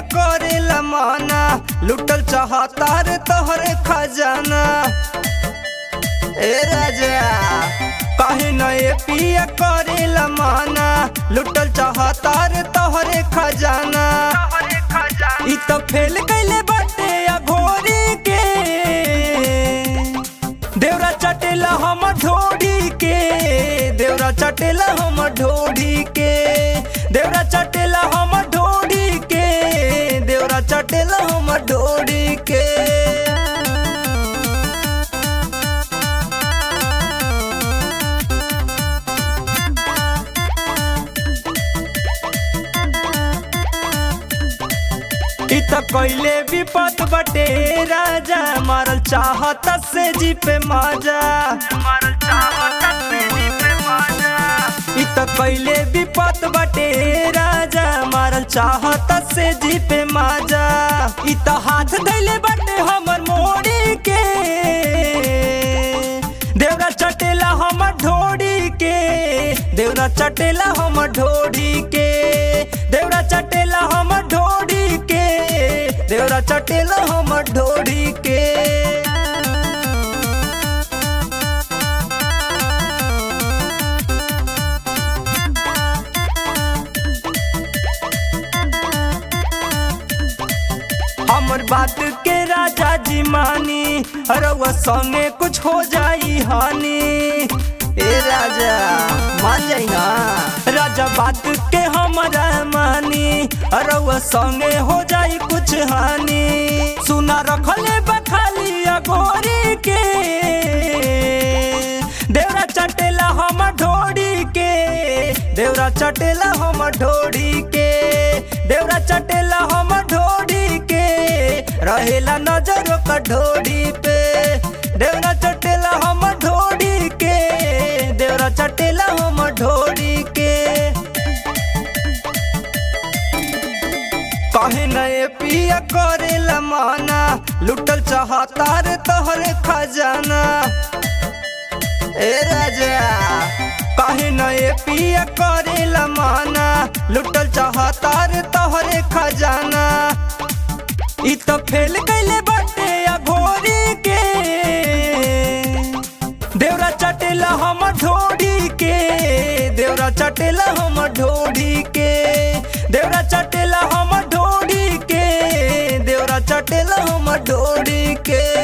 करेला माना लुटल चाहता रे तोहरे खजाना ए राजा काहे न ए पिया करेला माना लुटल चाहता रे तोहरे खजाना इ तो फेल कैले बाटे या घोड़ी के देवरा चटेला हम ढोड़ी के देवरा चटेला हम ढोड़ी के देवरा चटेला हम ढोड़ी के देवरा चटेला हम ढोड़ी के इ त कैले विपत बटे राजा मारल चाहत से जी पे माजा मारल चाहत से जी पे माजा इ त कैले विपत बटे राजा मारल चाहत से जी पे माजा इ त हाथ धैले बटे हमर मोड़ी के देवरा चटेला हमर ढोड़ी के देवरा चटेला हमर ढोड़ी के देवरा चटेला हमर ढोड़ी के देवरा चटेला हमर ढोड़ी के हमर बात के राजा जी मानी रउआ संगे कुछ हो जाई हानि ए राजा मान जाई ना राजा बात के हमारा मानी रउआ संगे हो जाई कुछ हानि सुना रखले बखाली अगोरी के देवरा चटेला हम ढोड़ी के देवरा चटेला हम ढोड़ी के देवरा चटेला हम ढोड़ी के रहेला नजर का ढोड़ी पे देवरा चटेला हम ढोड़ी के देवरा चटेला हम ढोड़ी के कहे नए पिया करेला माना लुटल चाहता रे तोहरे खजाना ए राजा कहे नए पिया करेला माना लुटल चाहता रे तोहरे खजाना इ तो फेल कैले बाटे या घोड़ी के देवरा चटेला हम ढोड़ी के देवरा चटेला हम ढोड़ी के देवरा चटेला हम ढोड़ी के देवरा चटेला हम ढोड़ी के